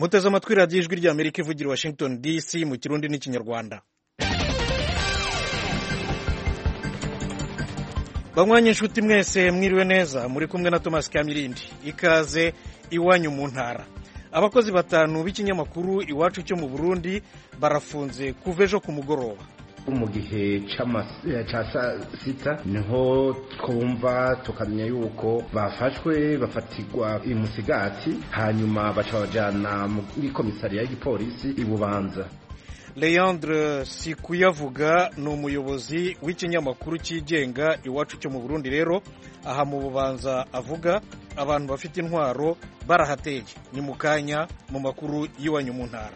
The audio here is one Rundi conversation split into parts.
muteze amatwi radiyo ijwi ry'amerika ivugira i washington dc mu kirundi n'ikinyarwanda banywanyi inshuti mwese mwiriwe neza muri kumwe na thomas kamirindi ikaze iwanyu mu ntara abakozi batanu b'ikinyamakuru iwacu cyo mu burundi barafunze kuva ejo ku mugoroba mu gihe cya saa sita niho twumva tukamenya yuko bafashwe bafatirwa imusigati hanyuma baca bajyana muri komisariya y'igipolisi i bubanza leandre sikuyavuga ni umuyobozi w'ikinyamakuru cyigenga iwacu cyo mu burundi rero aha mu bubanza avuga abantu bafite intwaro barahateye ni mu kanya mu makuru y'iwanyu mu ntara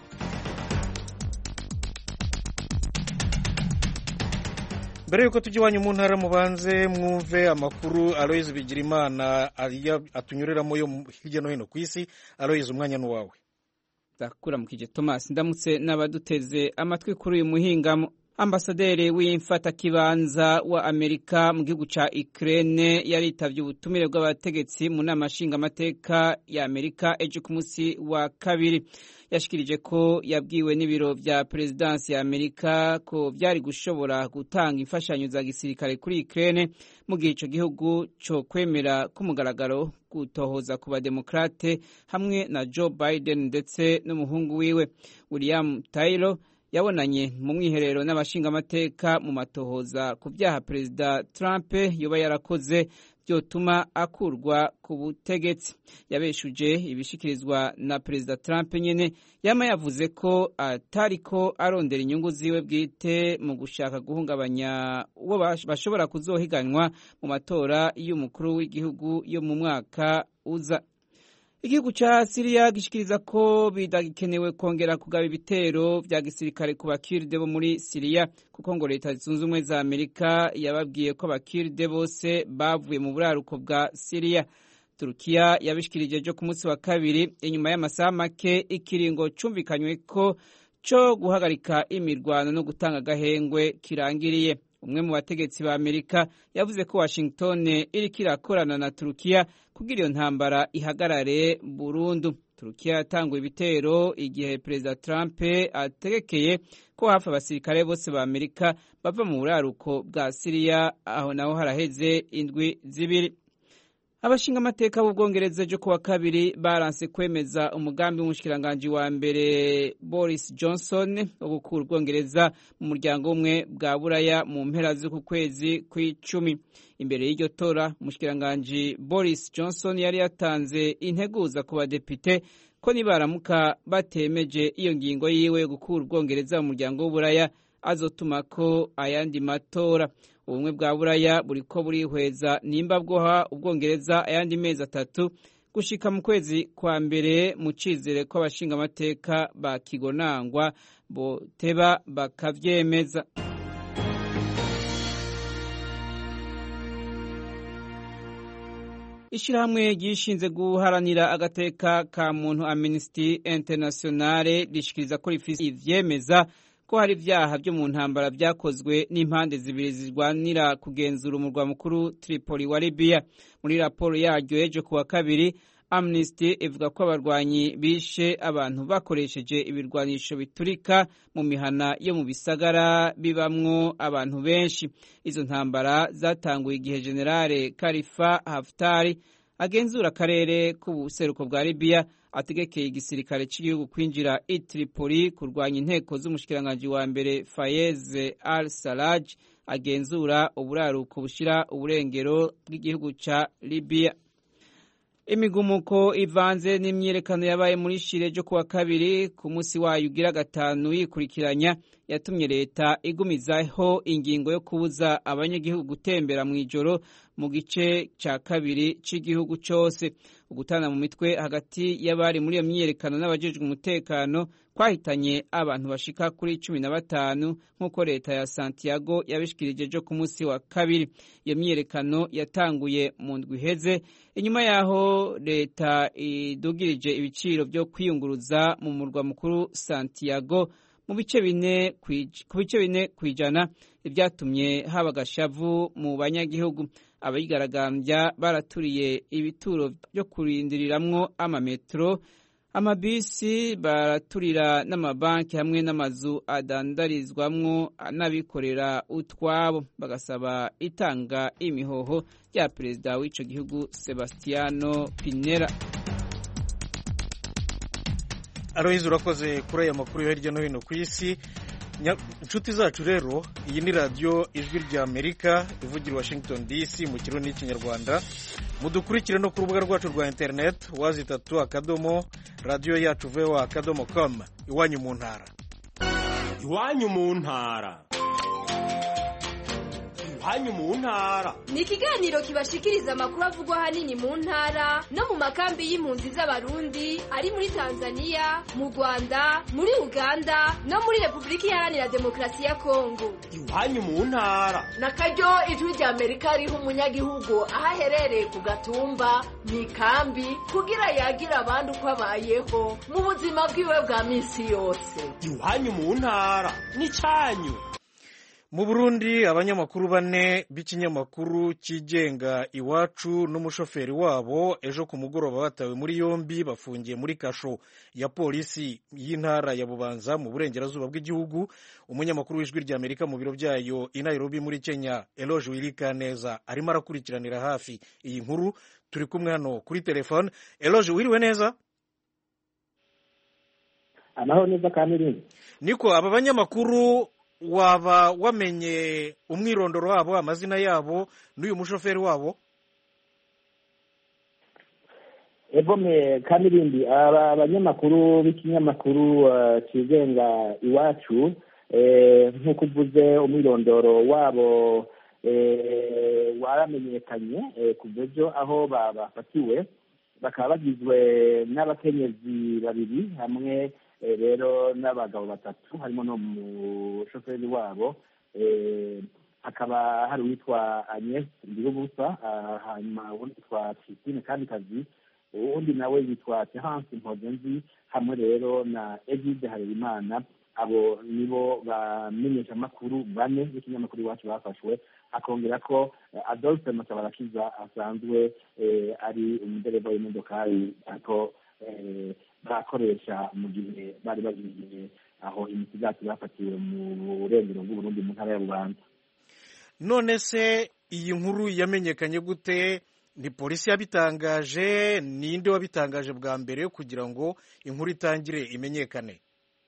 mbere y'uko tujya iwanyu mu ntara mubanze mwumve amakuru aloyizi bigirimana atunyureramo yo hirya no hino ku isi aloyizi umwanya n'uwawe ndakuramukije thomas ndamutse n'abaduteze amatwi kuri uyu muhingamo ambasaderi w'imfatakibanza wa amerika mu gihugu cya ikirere yaritabye ubutumire bw'abategetsi mu nama nshingamateka ya amerika ejo ku munsi wa kabiri yashikirije ko yabwiwe n'ibiro bya perezidansi ya amerika ko byari gushobora gutanga imfashanyo za gisirikare kuri ikirere mu gihe icyo gihugu cyo kwemera k'umugaragaro gutohoza ku bademokrate hamwe na joe biden ndetse n'umuhungu wiwe william taylor yabonanye mu mwiherero n'abashingamateka mu matohoza ku byaha perezida trump yoba yarakoze byotuma akurwa ku butegetsi yabeshuje ibishikirizwa na perezida trump nyine yama yavuze ko atariko arondera inyungu ziwe bwite mu gushaka guhungabanya uwo bashobora kuzohiganwa mu matora y'umukuru w'igihugu yo mu mwaka uza igihugu cya siriya gishikiriza ko bidagikenewe kongera kugaba ibitero bya gisirikare ku bakiride bo muri siriya kuko ngo leta zunze ubumwe za amerika yababwiye ko abakiride bose bavuye mu buraruko bwa siriya turukiya yabishikirije ejo ku munsi wa kabiri inyuma y'amasaha make ikiringo cumvikanywe ko cyo guhagarika imirwano no gutanga agahengwe kirangiriye umwe mu bategetsi ba amerika yavuze ko washington iriko irakorana na turukiya kugira iyo ntambara ihagarare burundu turukiya yatanguye ibitero igihe perezida trump ategekeye ko hafi abasirikare bose ba amerika bava mu buraruko bwa siriya aho naho haraheze indwi zibiri abashingamateka b'ubwongereza ejo kuwa kabiri baranse kwemeza umugambi w'umushikiranganji wa mbere boris johnson wo gukura ubwongereza mu muryango umwe bwa buraya mu mpera z'uku kwezi kw'icumi imbere y'iryo tora umushikiranganji boris johnson yari yatanze integuza ku badepite ko nibaramuka batemeje iyo ngingo yiwe yo gukura ubwongereza mu muryango w'uburaya azotumako ayandi matora ubumwe bwa buraya buriko burihweza nimba bwoha ubwongereza ayandi mezi atatu gushika mu kwezi kwa mbere mu cizere ko abashingamateka ba kigonangwa boteba bakavyemeza ishirahamwe ryishinze guharanira agateka ka muntu amnesty internationale rishikiriza ko rifise ivyemeza ko hari ibyaha byo mu ntambara byakozwe n'impande zibiri zirwanira kugenzura umurwa mukuru Tripoli wa Libya muri raporo yaryo ejo kuwa kabiri Amnesty ivuga ko abarwanyi bishe abantu bakoresheje ibirwanisho biturika mu mihana yo mu bisagara bibamwo abantu benshi izo ntambara zatanguye igihe generale Khalifa Haftar agenzura akarere k'ubuseruko bwa Libya ategekeye igisirikare cy'igihugu kwinjira i Tripoli kurwanya inteko z'umushikiranganji wa mbere Fayez al-Sarraj agenzura uburaruko bushira uburengero bw'igihugu ca Libya imigumuko ivanze n'imyiyerekano yabaye muri shire ryo kuwa kabiri ku munsi wayo ugira gatanu yikurikiranya yatumye leta igumizaho ingingo yo kubuza abanyagihugu gutembera mu ijoro mu gice cya kabiri cy'igihugu cyose ugutana mu mitwe hagati y'abari muri iyo myiyerekano n'abajejwe umutekano kwahitanye abantu bashika kuri cumi na batanu nk'uko leta ya santiago yabishikirije ejo ku munsi wa kabiri iyo myiyerekano yatanguye mu ndwi iheze inyuma y'aho leta idugirije ibiciro byo kwiyunguruza mu murwa mukuru santiago mu bice bine ku bice bine ku ijana ibyatumye haba agashavu mu banyagihugu abayigaragambya baraturiye ibituro byo kurindiriramwo amametero amabisi baraturira n'amabanki hamwe n'amazu adandarizwamwo n'abikorera utwabo bagasaba itanga imihoho rya perezida w'ico gihugu Sebastiano Pinera Aloyizi urakoze kuri aya makuru yo hirya no hino ku isi inshuti zacu rero iyi ni radiyo ijwi rya amerika ivugira washington dc mu kirundi n'ikinyarwanda mudukurikire no ku rubuga rwacu rwa interineti wazi itatu akadomo radiyo yacu vewa akadomo komu iwanyu mu ntara iwanyu mu ntara iwanyu mu ntara ni ikiganiro kibashikiriza amakuru avugwa ahanini mu ntara no mu makambi y'impunzi z'abarundi ari muri tanzania mu rwanda muri uganda no muri repubulika iharanira demokarasi ya kongo iwanyu mu ntara na karyo ijwi rya amerika riha umunyagihugu aho aherereye ku gatumba mu ikambi kugira yagira abandi uko abayeho mu buzima bwiwe bwa minsi yose iwanyu mu ntara n'icyanyu mu burundi abanyamakuru bane b'ikinyamakuru cyigenga iwacu n'umushoferi wabo ejo ku mugoroba batawe muri yombi bafungiye muri kasho ya polisi y'intara ya bubanza mu burengerazuba bw'igihugu umunyamakuru w'ijwi rya amerika mu biro byayo i nairobi muri kenya eloge wirikaneza arimo arakurikiranira hafi iyi nkuru turi kumwe hano kuri telefone eloge wiriwe neza amahoro neza kandi irindi niko aba banyamakuru waba wamenye umwirondoro wabo amazina yabo n'uyu mushoferi wabo egome kandi irindi aba banyamakuru b'ikinyamakuru kigenga iwacu nk'uko uvuze umwirondoro wabo waramenyekanye ku buryo aho bafatiwe bakaba bagizwe n'abakenyezi babiri hamwe rero n'abagabo batatu harimo n'umushoferi wabo hakaba hari uwitwa agnes ndirubusa hanyuma uwundi witwa christine kamikazi uwundi nawe yitwa terence mpozenzi hamwe rero na egide harerimana abo nibo bamenyeshamakuru bane b'ikinyamakuru iwacu bafashwe akongera ko adolphe matabarakiza asanzwe ari umudereva w'imodokari ako bakoresha mu gihe bari bagiye aho imisigati bafatiwe mu burengero bw'uburundi mu ntara ya bubanza none se iyi nkuru yamenyekanye gute ni polisi yabitangaje ninde wabitangaje bwa mbere kugira ngo inkuru itangire imenyekane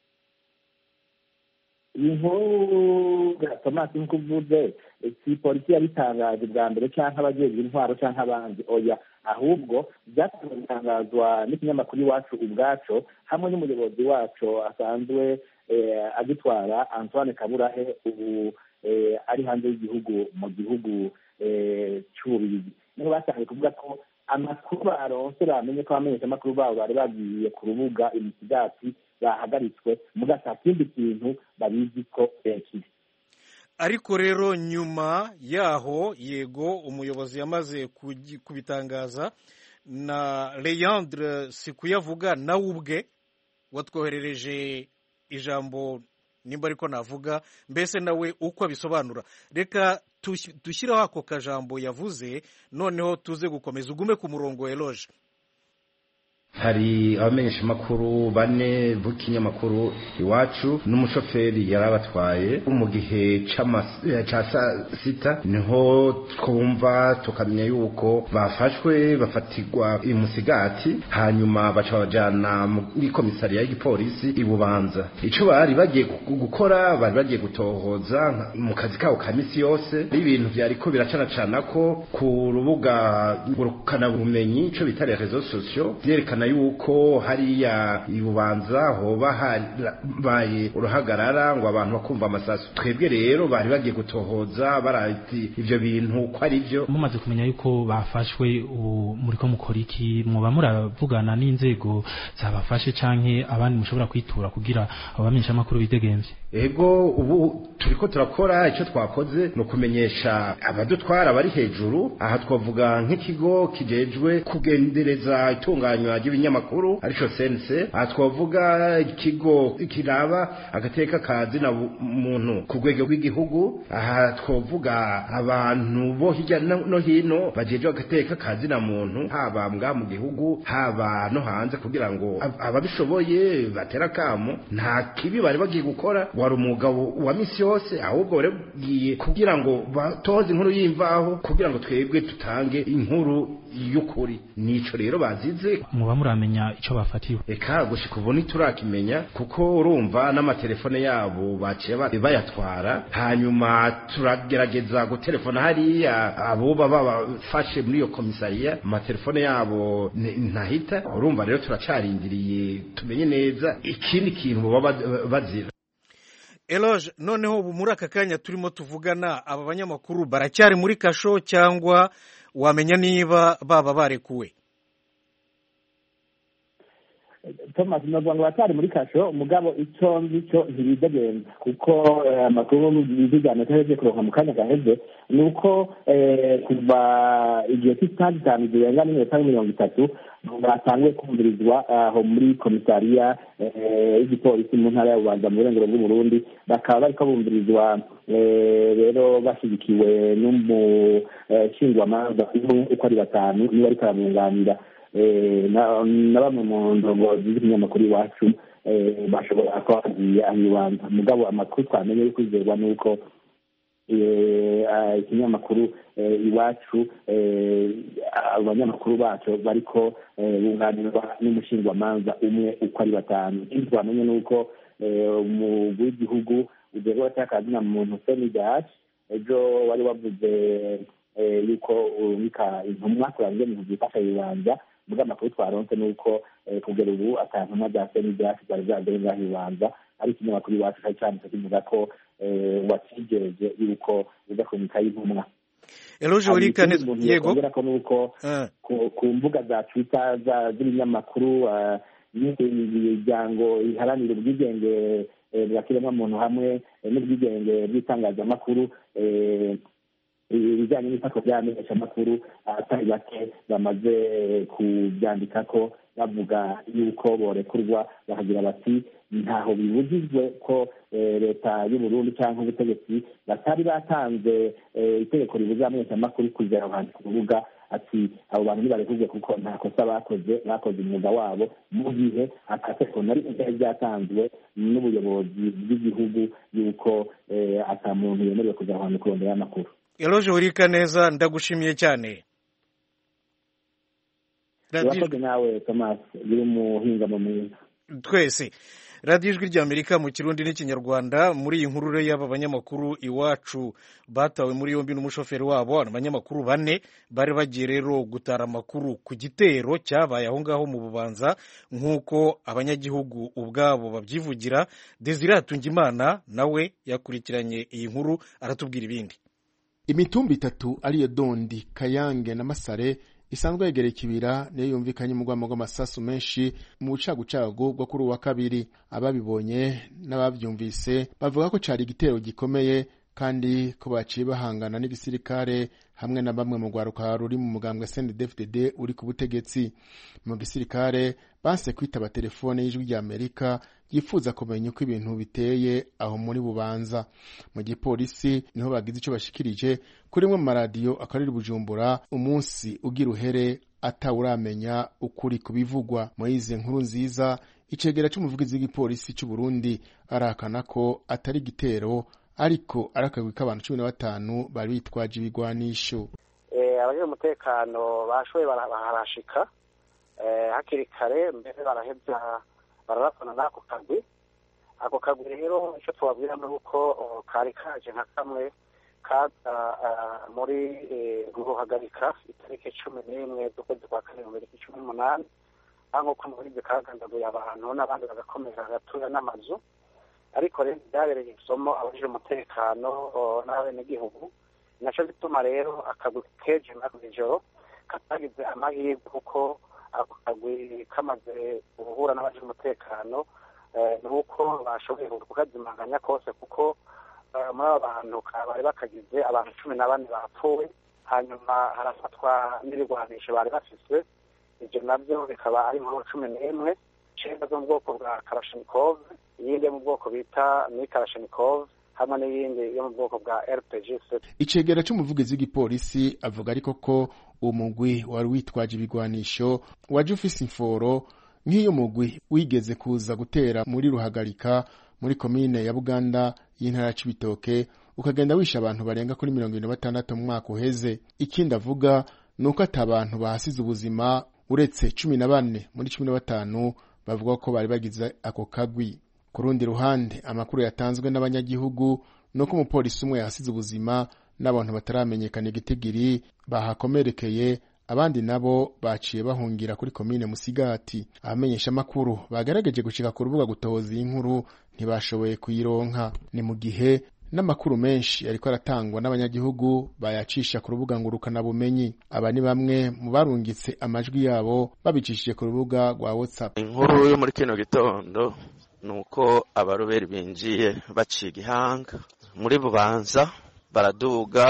iyi nkuru tomasi nk'uko uvuze si polisi yabitangaje bwa mbere cyangwa abajejwe intwaro cyangwa abandi oya ahubwo byatanzwe bitangazwa n'ikinyamakuru iwacu ubwaco hamwe n'umuyobozi wacu asanzwe agitwara antoine kaburahe ubu ari hanze y'igihugu mu gihugu cy'ububirigi niho batangiye kuvuga ko amakuru baronse bamenye ko abamenyeshamakuru babo bari bagiye ku rubuga imisigati bahagaritswe muga nta kindi kintu babizi ko kiri ariko rero nyuma yaho yego umuyobozi yamaze kubitangaza na Leandre Sikuyavuga nawe ubwe watwoherereje ijambo nimba ariko navuga mbese nawe uko abisobanura reka dushyireho ako kajambo yavuze noneho tuze gukomeza ugume ku murongo eloge hari abamenyeshamakuru bane b'ikinyamakuru iwacu n'umushoferi yari abatwaye mu gihe cya saa sita niho twumva tukamenya yuko bafashwe bafatirwa imusigati hanyuma baca bajyana muri komisariya y'igipolisi i bubanza icyo bari bagiye gukora bari bagiye gutohoza mu kazi kabo ka minsi yose ibintu byari ko biracanacana ko ku rubuga ngurukanabumenyi icyo bita rezo sosiyo byerekana yuko hariya ibubanza hoba habaye uruhagarara ngo abantu bakumva amasasu twebwe rero bari bagiye gutohoza barati ibyo bintu ko ari byo mumaze kumenya yuko bafashwe ubu muri ko mukora iki muba muravugana n'inzego zabafashe canke abandi mushobora kwitura kugira abo bamenyeshamakuru bidegemvye ego ubu turiko turakora icyo twakoze ni ukumenyesha abadutwara bari hejuru aha twavuga nk'ikigo kijejwe kugendereza itunganywa ry'ibinyamakuru arico sense aha twavuga ikigo kiraba agateka ka zina muntu ku rwego rw'igihugu aha twavuga abantu bo hirya no hino bajeje agateka ka zina muntu haba mbwa mu gihugu haba no hanze kugira ngo ababishoboye batera kamo nta kibi bari bagiye gukora wari umugabo wa misi yose ahubwo bari bagiye kugira ngo batoze inkuru y'imvaho kugira ngo twebwe tutange inkuru y'ukuri nico rero bazize muba muramenya ico bafatiwe eka gushika ubu ntiturakimenya kuko urumva n'amatelefone yabo baciye bayatwara hanyuma turagerageza gutelefona hariya abo baba bafashe muri iyo komisariya amatelefone yabo ntahita urumva rero turacarindiriye tumenye neza ikindi kintu baba bazira eloge noneho ubu muri aka kanya turimo tuvugana aba banyamakuru baracyari muri kasho cyangwa wamenya niba baba barekuwe thomas navuga ngo batari muri kasho umugabo icyo ngicyo ntibidegenza kuko amakuru bizigana ataheje kuronka mu kanya gaheze ni uko kuva igihe cy'isaha zitanu zirenga n'iminota mirongo itatu batanguye kumvirizwa aho muri komisariya y'igipolisi mu ntara ya bubanza mu burengero bw'uburundi bakaba bariko bumvirizwa rero bashyigikiwe n'umushingwamanza uko ari batanu niba ariko aramwunganira na bamwe mu ndongozi z'ikinyamakuru iwacu bashobora kuba bagiye aho ibanza mugabo amakuru twamenye yo kwizerwa ni uko ikinyamakuru iwacu abanyamakuru bacu bariko bunganirwa n'umushingwamanza umwe uko ari batanu ikindi twamenye ni uko umugwi w'igihugu ujejwe atakazina muntu senidaci ejo wari wavuze yuko urumika intumwa kurangiye mu byifasha bibanza ubwo amakuru twaronse ni uko kugera ubu ata ntumwa za senidaci zari zagere ngaho ibanza ari ikinyamakuru iwacu cyari cyanditse kivuga ko wakigereje yuko uza kumika y'intumwa eloge urikane yego ko nuko ku mbuga za twitter z'ibinyamakuru n'imiryango iharanira ubwigenge bwa kiremwamuntu hamwe n'ubwigenge bw'itangazamakuru ibijyanye n'ifatwa ry'amenyeshamakuru abatari bake bamaze kubyandika ko bavuga yuko borekurwa bakagira bati ntaho bibujijwe ko leta y'uburundi cyangwa ubutegetsi batari batanze itegeko ribuza amenyeshamakuru kugera aho hantu ku rubuga ati abo bantu ntibarekurwe kuko nta kosa bakoze bakoze umwuga wabo mu gihe atategeko na rimwe ryari ryatanzwe n'ubuyobozi bw'igihugu yuko ata muntu yemerewe kujya aho hantu kurondera amakuru eloge urika neza ndagushimiye cyane urakoze nawe thomas biri umuhingamo mwiza twese radiyo ijwi ry'amerika mu kirundi n'ikinyarwanda muri iyi nkuru y'aba banyamakuru iwacu batawe muri yombi n'umushoferi wabo abanyamakuru bane bari bagiye rero gutara amakuru ku gitero cyabaye aho ngaho mu bubanza nk'uko abanyagihugu ubwabo babyivugira desire hatungimana nawe yakurikiranye iyi nkuru aratubwira ibindi imitumba itatu ariyo dondi kayange na masare isanzwe yegereye ikibira niyo yumvikanye mu rwamo rw'amasasu menshi mu bucagucagu bwo kuri uwa kabiri ababibonye n'ababyumvise bavuga ko cyari igitero gikomeye kandi ko baciye bahangana n'igisirikare hamwe na bamwe mu rwaruka ruri mu mugambwe CNDD-FDD uri ku butegetsi mu gisirikare banse kwitaba telefone y'ijwi ry'Amerika yifuza kumenya uko ibintu biteye aho muri bubanza mu gipolisi niho bagize icyo bashikirije kuri imwe mu maradiyo akorera bujumbura umunsi ugira uhere atawuramenya ukuri ku bivugwa muri izi nkuru nziza icegera cy'umuvugizi w'igipolisi cy'u Burundi arahakana ko atari igitero ariko ari akagwi k'abantu cumi na batanu bari bitwaje ibigwanisho abajejwe umutekano bashoboye barahashika hakiri kare mbere baraheza bararapana n'ako kagwi ako kagwi rero icyo tubabwira ni uko kari kaje nka kamwe kaza muri ruhagarika itariki cumi n'imwe z'ukwezi kwa kane mu miriki cumi n'umunani aho nk'uko mubizi kagandaguye abantu n'abandi bagakomeza hagatuya n'amazu ariko rero byabereye isomo abajije umutekano n'abenegihugu nacyo bituma rero akagwi keje nako ijoro katagize amahirwe kuko ako kagwi kamaze guhura n'abajije umutekano ni uko bashoboye kukazimanganya kose kuko muri abo bantu bari bakagize abantu cumi na bane bapfuye hanyuma harafatwa n'ibigwanisho bari bafise ibyo nabyo bikaba ari inkuru cumi n'imwe icenda zo mu bwoko bwa karashinikov iyindi yo mu bwoko bita ni karashinikov hamwe n'iyindi yo mu bwoko bwa rpg icegera c'umuvugizi w'igipolisi avuga ariko ko uwo mugwi wari witwaje ibigwanisho waje ufise imforo nk'iyo mugwi wigeze kuza gutera muri ruhagarika muri komine ya buganda y'intara ya cibitoke ukagenda wisha abantu barenga kuri mirongo ibiri na batandatu mu mwaka uheze ikindi avuga ni uko ata abantu bahasize ubuzima uretse cumi na bane muri cumi na batanu bavuga ko bari bagize ako kagwi ku rundi ruhande amakuru yatanzwe n'abanyagihugu ni uko umupolisi umwe yahasize ubuzima n'abantu bataramenyekana igitigiri bahakomerekeye abandi nabo baciye bahungira kuri komine musigati abamenyesha amakuru bagerageje gushika ku rubuga gutoza iyi nkuru ntibashoboye kuyironka ni mu gihe n'amakuru menshi ariko aratangwa n'abanyagihugu bayacisha ku rubuga ngurukanabumenyi aba ni bamwe mu barungitse amajwi yabo babicishije ku rubuga rwa whatsapp inkuru yo muri kino gitondo ni uko abaroberi binjiye baciye igihanga muri bubanza baraduga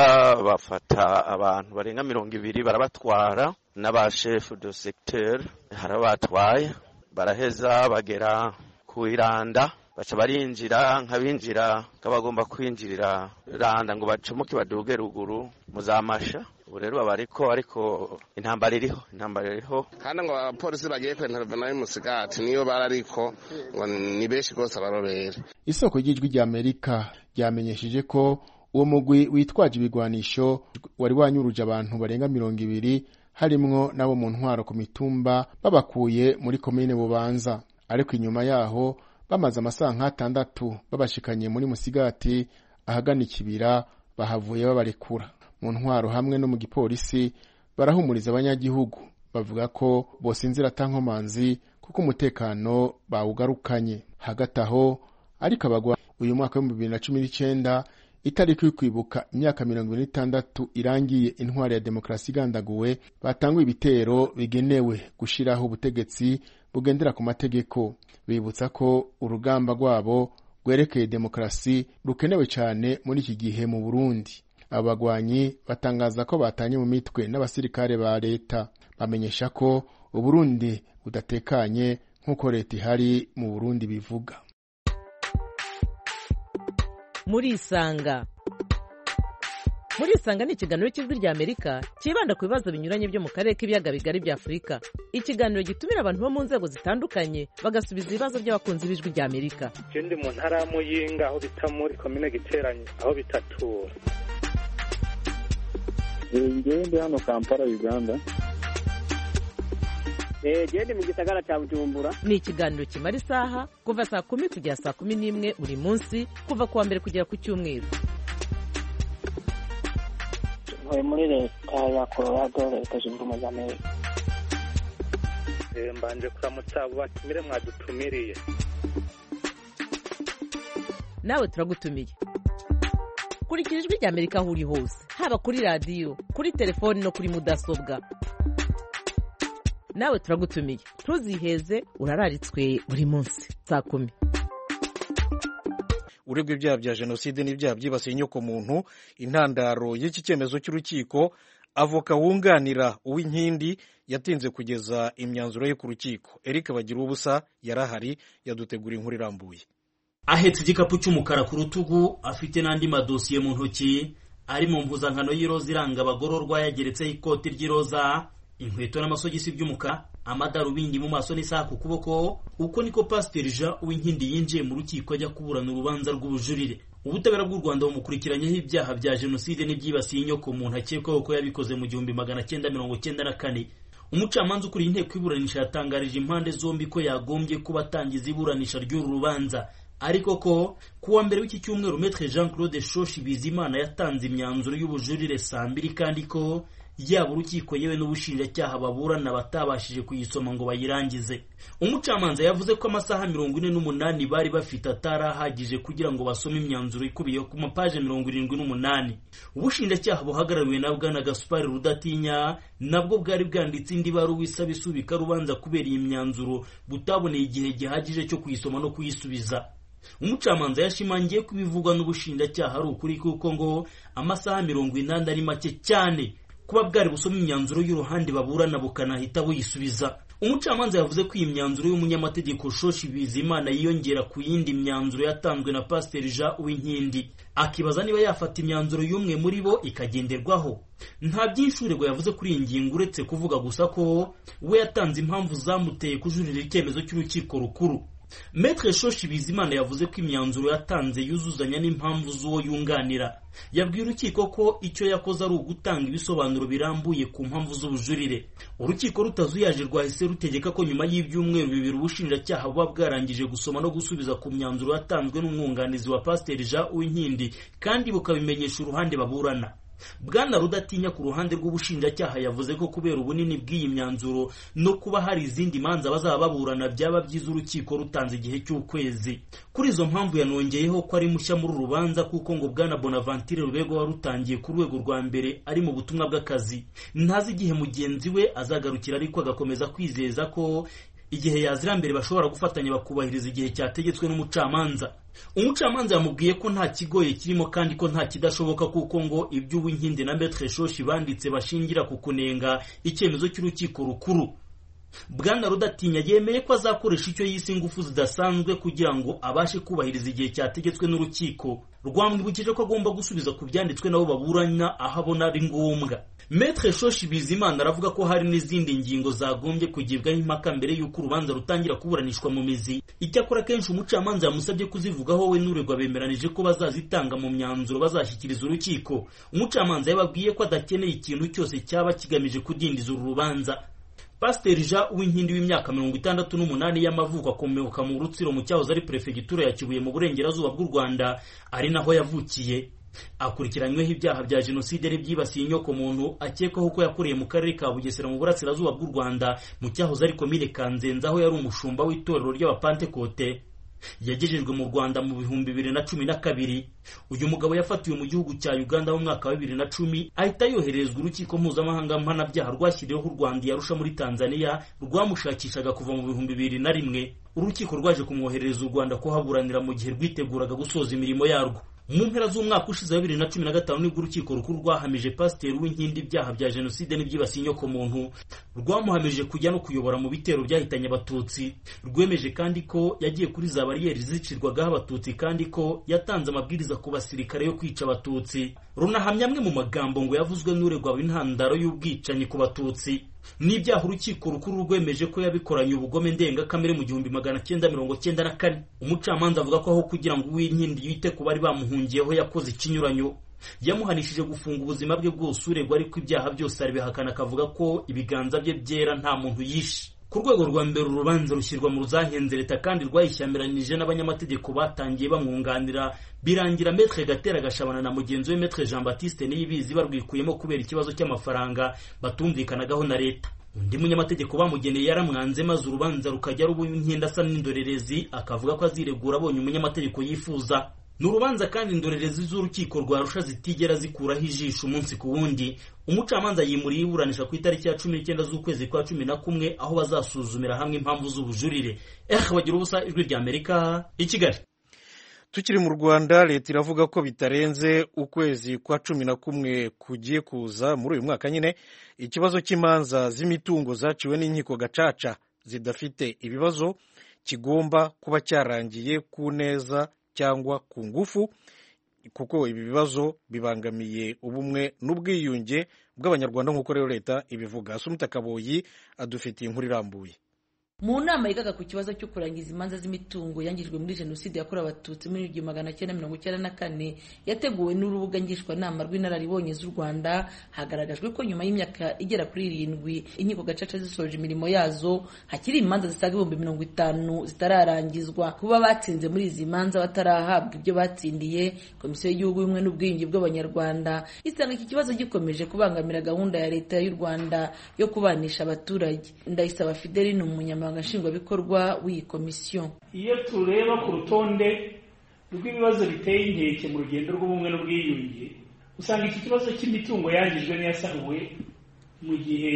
bafata abantu barenga mirongo ibiri barabatwara n'abashefu de secteur harabatwaye baraheza bagera ku iranda baca barinjira nk'abinjira nk'abagomba kwinjirira randa ngo bacomoke baduge ruguru muzamasha ubu rero baba ariko ariko intambara iriho intambara iriho kandi ngo abapolisi bagiye kwentervena y'umusigati niyo bari ariko ngo ni benshi rwose abarobere isoko ry'ijwi rya amerika ryamenyesheje ko uwo mugwi witwaje ibigwanisho wari wanyuruje abantu barenga mirongo ibiri harimwo n'abo mu ntwaro ku mitumba babakuye muri komine bubanza ariko inyuma yaho bamaze amasaha nk'atandatu babashikanye muri musigati ahagana ikibira bahavuye babarekura mu ntwaro hamwe no mu gipolisi barahumuriza abanyagihugu bavuga ko bosinzira atankomanzi kuko umutekano bawugarukanye hagati aho ariko abagwa uyu mwaka w'ibihumbi bibiri na cumi n'icenda itariki yo kwibuka imyaka mirongo ibiri n'itandatu irangiye intwari ya demokarasi igandaguwe batanguye ibitero bigenewe gushiraho ubutegetsi bugendera ku mategeko bibutsa ko urugamba rwabo rwerekeye demokarasi rukenewe cyane muri iki gihe mu burundi abo bagwanyi batangaza ko batanye mu mitwe n'abasirikare ba leta bamenyesha ko uburundi budatekanye nk'uko leta ihari mu burundi bivuga murisanga murisanga ni ikiganiro cy'ijwi rya amerika cyibanda ku bibazo binyuranye byo mu karere k'ibiyaga bigari bya afurika ikiganiro gitumira abantu bo mu nzego zitandukanye bagasubiza ibibazo by'abakunzi b'ijwi rya amerika ndi mu ntara ya muyinga aho bita muri komine giteranye aho bitatura ngewe ndi hano kampala uganda gende mu gisagara cya bujumbura ni ikiganiro kimara isaha kuva saa kumi kugera saa kumi n'imwe buri munsi kuva ku wa mbere kugera ku cyumweru ntuye muri leta ya colorado leta zunze ubumwe za amerika mbanje kuramutsa abo batumire mwadutumiriye nawe turagutumiye kurikira ijwi rya amerika aho uri hose haba kuri radiyo kuri telefoni no kuri mudasobwa nawe turagutumiye ntuziheze urararitswe buri munsi saa kumi uregwa ibyaha bya jenoside n'ibyaha byibasiye inyokomuntu intandaro y'iki cyemezo cy'urukiko avoka wunganira uw'inkindi yatinze kugeza imyanzuro ye ku rukiko eric bagira ubusa yarahari yadutegura inkuru irambuye ahetse igikapu cy'umukara ku rutugu afite n'andi madosiye mu ntoki ari mu mpuzankano y'iroza iranga abagororwa yageretseho ikoti ry'iroza inkweto n'amasogisi by'umukara amadarubindi mu maso n'isaha ku kuboko uko niko pasiteri jean uwinkindi yinjiye mu rukiko ajya kuburana urubanza rw'ubujurire ubutabera bw'u rwanda bumukurikiranyeho ibyaha bya jenoside n'ibyibasiye inyoko muntu akekwaho ko yabikoze mu gihumbi magana cyenda mirongo cyenda na kane umucamanza ukuriye inteko iburanisha yatangarije impande zombi ko yagombye kuba atangiza iburanisha ry'uru rubanza ariko ko kuwa mbere w'iki cyumweru metre jean claude shoshi bizimana yatanze imyanzuro y'ubujurire saa mbiri kandi ko yaba urukiko yewe n'ubushinjacyaha baburana batabashije kuyisoma ngo bayirangize umucamanza yavuze ko amasaha mirongo ine n'umunani bari bafite atari ahagije kugira ngo basome imyanzuro ikubiye ku mapaje mirongo irindwi n'umunani ubushinjacyaha buhagarariwe na bwana gasupari rudatinya nabwo bwari bwanditse indi baruwa isaba isubika rubanza kubera iyi myanzuro butaboneye igihe gihagije cyo kuyisoma no kuyisubiza umucamanza yashimangiye ko ibivugwa n'ubushinjacyaha ari ukuri kuko ngo amasaha mirongo inani ari make cyane kuba bwari busoma imyanzuro y'uruhande baburana bukanahita buyisubiza umucamanza yavuze ko iyi myanzuro y'umunyamategeko shoshi bizimana yiyongera ku yindi myanzuro yatanzwe na pasiteri jean uwinkindi akibaza niba yafata imyanzuro y'umwe muri bo ikagenderwaho nta byinshi uregwa yavuze kuri iyi ngingo uretse kuvuga gusa ko we yatanze impamvu zamuteye kujurira icyemezo cy'urukiko rukuru Maître shoshi bizimana yavuze ko imyanzuro yatanze yuzuzanya n'impamvu z'uwo yunganira yabwiye urukiko ko icyo yakoze ari ugutanga ibisobanuro birambuye ku mpamvu z'ubujurire urukiko rutazuyaje rwahise rutegeka ko nyuma y'ibyumweru bibiri ubushinjacyaha buba bwarangije gusoma no gusubiza ku myanzuro yatanzwe n'umwunganizi wa pasiteri jean uwinkindi kandi bukabimenyesha uruhande baburana bwana rudatinya ku ruhande rw'ubushinjacyaha yavuze ko kubera ubunini bw'iyi myanzuro no kuba hari izindi manza bazaba baburana byaba byiza urukiko rutanze igihe cy'ukwezi kuri izo mpamvu yanongeyeho ko ari mushya muri uru rubanza kuko ngo bwana bonaventure rubego warutangiye ku rwego rwa mbere ari mu butumwa bw'akazi ntazi igihe mugenzi we azagarukira ariko agakomeza kwizeza ko igihe yazira mbere bashobora gufatanya bakubahiriza igihe cyategetswe n'umucamanza umucamanza yamubwiye ko nta kigoye kirimo kandi ko nta kidashoboka kuko ngo ibyo uwinkindi na metre shoshi banditse bashingira ku kunenga icyemezo cy'urukiko rukuru bwana rudatinya yemeye ko azakoresha icyo yise ingufu zidasanzwe kugira ngo abashe kubahiriza igihe cyategetswe n'urukiko rwamwibukije ko agomba gusubiza ku byanditswe nabo baburanya aho abona ari ngombwa metre shoshi bizimana aravuga ko hari n'izindi ngingo zagombye kugibwaho impaka mbere y'uko urubanza rutangira kuburanishwa mu mizi icyakora kenshi umucamanza yamusabye kuzivugaho we n'uregwa bemeranije ko bazazitanga mu myanzuro bazashyikiriza urukiko umucamanza yababwiye ko adakeneye ikintu cyose cyaba kigamije kudindiza uru rubanza pasiteri jean uwinkindi w'imyaka mirongo itandatu n'umunani y'amavuko akomoka mu rutsiro mu cyahoze ari perefegitura ya kibuye mu burengerazuba bw'u rwanda ari naho yavukiye akurikiranyweho ibyaha bya jenoside byibasiye inyoko muntu akekwaho ko yakoreye mu karere ka bugesera mu burasirazuba bw'u rwanda mu cyahoze ari komine kanzenze aho yari umushumba w'itorero ry'abapantekote yagejejwe mu rwanda mu bihumbi bibiri na cumi na kabiri uyu mugabo yafatiwe mu gihugu cya uganda mu mwaka wa bibiri na cumi ahita yoherezwa urukiko mpuzamahanga mpanabyaha rwashyiriweho u rwanda yarusha muri tanzania rwamushakishaga kuva mu bihumbi bibiri na rimwe urukiko rwaje kumwoherereza u rwanda kuhaburanira mu gihe rwiteguraga gusoza imirimo yarwo mu mpera z'umwaka ushize wa bibiri na cumi na gatanu nibwo urukiko rukuru rwahamije pasiteri w'inkindi ibyaha bya jenoside n'ibyibasiye inyoko muntu rwamuhamije kujya no kuyobora mu bitero byahitanye abatutsi rwemeje kandi ko yagiye kuri za bariyeri zicirwagaho abatutsi kandi ko yatanze amabwiriza ku basirikare yo kwica abatutsi runahamya amwe mu magambo ngo yavuzwe n'uregwa intandaro y'ubwicanyi ku batutsi n'ibyaha urukiko rukuru rwemeje ko yabikoranye ubugome ndengakamere mu gihumbi magana cyenda mirongo cyenda na kane umucamanza avuga ko aho kugira ngo uwinkindi yite ku bari bamuhungiyeho yakoze ikinyuranyo yamuhanishije gufunga ubuzima bwe bwose uregwa ariko ibyaha byose arabihakana akavuga ko ibiganza bye byera nta muntu yishe ku rwego rwa mbere urubanza rushyirwa mu ruzahenze leta kandi rwayishyamiranyije n'abanyamategeko batangiye bamwunganira birangira metre gatera gashabana na mugenzi we metre jean baptiste niyibizi barwikuyemo kubera ikibazo cy'amafaranga batumvikanagaho na leta undi munyamategeko bamugeneye yaramwanze maze urubanza rukajya ruba inkenda asa n'indorerezi akavuga ko aziregura abonye umunyamategeko yifuza ni urubanza kandi indorerezi z'urukiko rwarusha zitigera zikuraho ijisho umunsi ku wundi umucamanza yimuriye iburanisha ku itariki ya cumi n'icyenda z'ukwezi kwa cumi na kumwe aho bazasuzumira hamwe impamvu z'ubujurire eh bagira ubusa ijwi rya amerika i kigali tukiri mu rwanda leta iravuga ko bitarenze ukwezi kwa cumi na kumwe kugiye kuza muri uyu mwaka nyine ikibazo cy'imanza z'imitungo zaciwe n'inkiko gacaca zidafite ibibazo kigomba kuba cyarangiye ku neza cyangwa ku ngufu kuko ibi bibazo bibangamiye ubumwe n'ubwiyunge bw'abanyarwanda nk'uko rero leta ibivuga asumita kaboyi adufitiye inkuru irambuye mu nama yigaga ku kibazo cyo kurangiza imanza z'imitungo yangijwe muri jenoside yakorewe abatutsi muri igihumbi magana cyenda mirongo icyenda na kane yateguwe n'urubuga ngishwanama rw'inararibonye z'u rwanda hagaragajwe ko nyuma y'imyaka igera kuri irindwi inkiko gacaca zisoje imirimo yazo hakiri imanza zisaga ibihumbi mirongo itanu zitararangizwa kuba batsinze muri izi manza batarahabwa ibyo batsindiye komisiyo y'igihugu y'ubumwe n'ubwiyunge bw'abanyarwanda isanga iki kibazo gikomeje kubangamira gahunda ya leta y'u rwanda yo kubanisha abaturage ndayisaba fideli ni umunyamabanga nshingwabikorwa w'iyi komisiyo iyo tureba ku rutonde rw'ibibazo biteye inkeke mu rugendo rw'ubumwe n'ubwiyunge usanga iki kibazo cy'imitungo yangijwe n'iyasahuwe mu gihe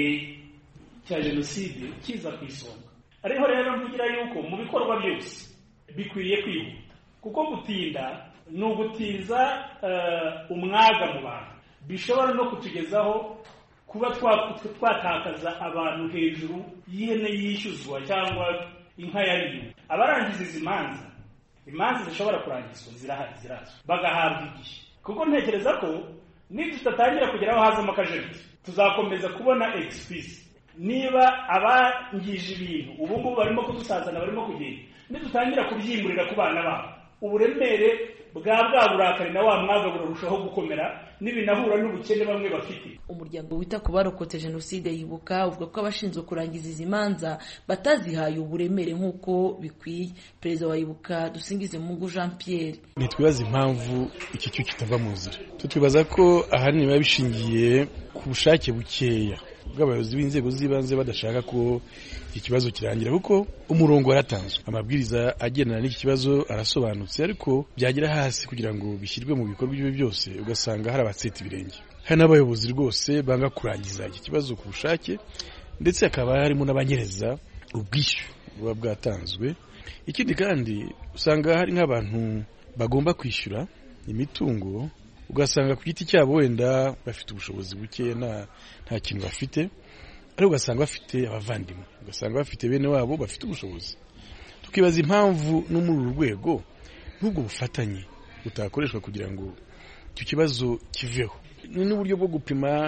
cya jenoside kiza ku isonga ariho rero mvugira yuko mu bikorwa byose bikwiriye kwihuta kuko gutinda ni ugutiza umwaga mu bantu bishobora no kutugezaho kuba twatakaza abantu hejuru y'ihene yishyuzwa cyangwa inka yariwe abarangiza izi manza imanza zishobora kurangizwa zirahari zirazwi bagahabwa igihe kuko ntekereza ko nitudatangira kugeraho hazamo akajagari tuzakomeza kubona egisipisi niba abangije ibintu ubu ngubu barimo kudusazana barimo kugenda nidutangira kubyimurira ku bana babo uburemere bwa bwa burakari na wa mwaga burarushaho gukomera n'ibinahura n'ubukene bamwe bafite umuryango wita ku barokotse jenoside yibuka uvuga ko abashinzwe kurangiza izi manza batazihaye uburemere nk'uko bikwiye perezida wa yibuka dusingize mungu jean pierre ntitwibaza impamvu iki cyo kitava mu nzira twibaza ko ahanini biba bishingiye ku bushake bukeya bw'abayobozi b'inzego z'ibanze badashaka ko iki kibazo kirangira kuko umurongo waratanzwe amabwiriza agendana n'iki kibazo arasobanutse ariko byagera hasi kugira ngo bishyirwe mu bikorwa ibyo byose ugasanga hari abatseta ibirenge hari n'abayobozi rwose banga kurangiza iki kibazo ku bushake ndetse hakaba harimo n'abanyereza ubwishyu buba bwatanzwe ikindi kandi usanga hari nk'abantu bagomba kwishyura imitungo ugasanga ku giti cyabo wenda bafite ubushobozi buke nta kintu bafite ariko ugasanga bafite abavandimwe ugasanga bafite bene wabo bafite ubushobozi tukibaza impamvu no muri uru rwego n'ubwo bufatanye butakoreshwa kugira ngo icyo kibazo kiveho ni n'uburyo bwo gupima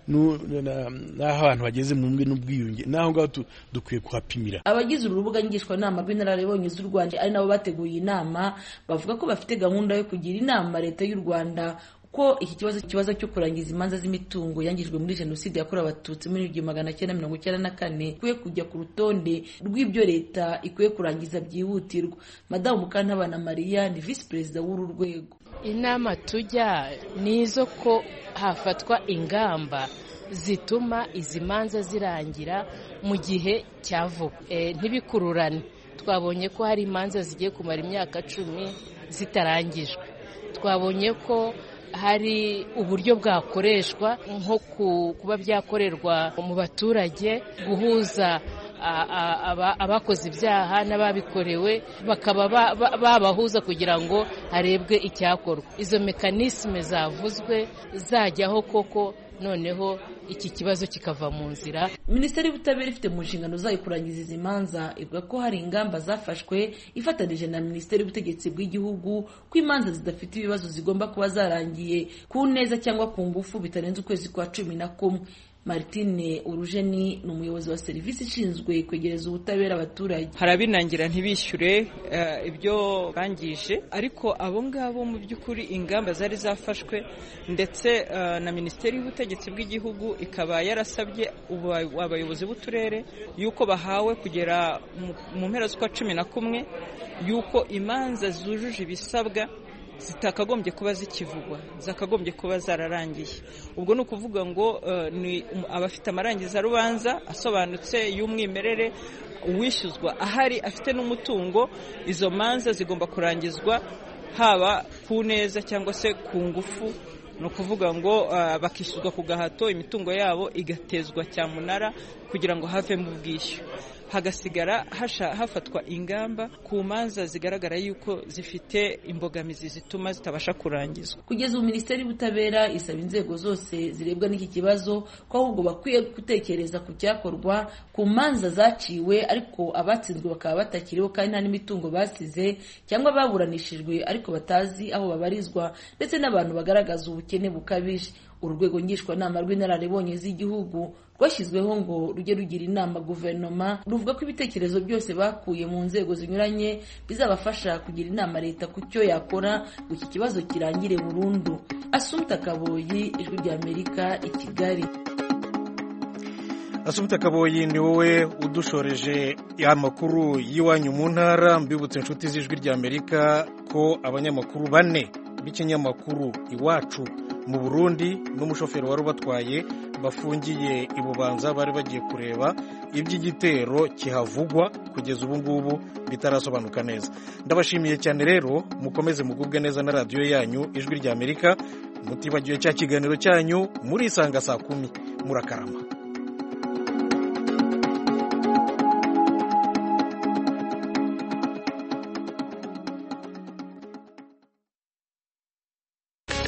n'aho abantu bageze mu mwe n'ubwiyunge n'aho ngaho dukwiye kuhapimira abagize uru rubuga ngishwanama rw'inararibonye z'u rwanda ari nabo bateguye inama bavuga ko bafite gahunda yo kugira inama leta y'u rwanda ko iki kibazo ikibazo cyo kurangiza imanza z'imitungo yangijwe muri jenoside yakorewe abatutsi muri igihumbi magana cyenda mirongo icyenda na kane ikwiye kujya ku rutonde rw'ibyo leta ikwiye kurangiza byihutirwa madamu mukantabana mariya ni visi perezida w'uru rwego inama tujya ni izo ko hafatwa ingamba zituma izi manza zirangira mu gihe cya vuba ntibikururane twabonye ko hari imanza zigiye kumara imyaka cumi zitarangijwe twabonye ko hari uburyo bwakoreshwa nko kuba byakorerwa mu baturage guhuza abakoze ibyaha n'ababikorewe bakaba babahuza kugira ngo harebwe icyakorwa izo mekanisme zavuzwe zajyaho koko noneho iki kibazo kikava mu nzira minisiteri y'ubutabera ifite mu nshingano zayo kurangiza izi manza ivuga ko hari ingamba zafashwe ifatanije na minisiteri y'ubutegetsi bw'igihugu ko imanza zidafite ibibazo zigomba kuba zarangiye ku neza cyangwa ku ngufu bitarenze ukwezi kwa cumi na kumwe martine urujeni ni umuyobozi wa serivisi ishinzwe kwegereza ubutabera abaturage hari abinangira ntibishyure ibyo bangije ariko abo ngabo mu by'ukuri ingamba zari zafashwe ndetse na minisiteri y'ubutegetsi bw'igihugu ikaba yarasabye abayobozi b'uturere yuko bahawe kugera mu mpera z'ukwa cumi na kumwe yuko imanza zujuje ibisabwa zitakagombye kuba zikivugwa zakagombye kuba zararangiye ubwo ni ukuvuga ngo ni abafite amarangizarubanza asobanutse y'umwimerere uwishyuzwa ahari afite n'umutungo izo manza zigomba kurangizwa haba ku neza cyangwa se ku ngufu ni ukuvuga ngo bakishyuzwa ku gahato imitungo yabo igatezwa cyamunara kugira ngo havemo ubwishyu hagasigara hafatwa ingamba ku manza zigaragara yuko zifite imbogamizi zituma zitabasha kurangizwa kugeza ubu minisiteri y'ubutabera isaba inzego zose zirebwa n'iki kibazo ko ahubwo bakwiye gutekereza ku cyakorwa ku manza zaciwe ariko abatsinzwe bakaba batakiriho kandi nta n'imitungo basize cyangwa baburanishijwe ariko batazi aho babarizwa ndetse n'abantu bagaragaza ubukene bukabije urwego ngishwanama rw'inararibonye z'igihugu rwashyizweho ngo rujye rugira inama guverinoma ruvuga ko ibitekerezo byose bakuye mu nzego zinyuranye bizabafasha kugira inama leta ku cyo yakora ngo iki kibazo kirangire burundu asumta kaboyi ijwi ry'amerika i kigali asumta kaboyi ni wowe udushoreje amakuru y'iwanyu mu ntara mbibutse inshuti z'ijwi ry'amerika ko abanyamakuru bane b'ikinyamakuru iwacu mu burundi n'umushoferi wari ubatwaye bafungiye i bubanza bari bagiye kureba iby'igitero kihavugwa kugeza ubu ngubu bitarasobanuka neza ndabashimiye cyane rero mukomeze mugubwe neza na radiyo yanyu ijwi ry'amerika mutibagiwe cya kiganiro cyanyu murisanga saa kumi murakarama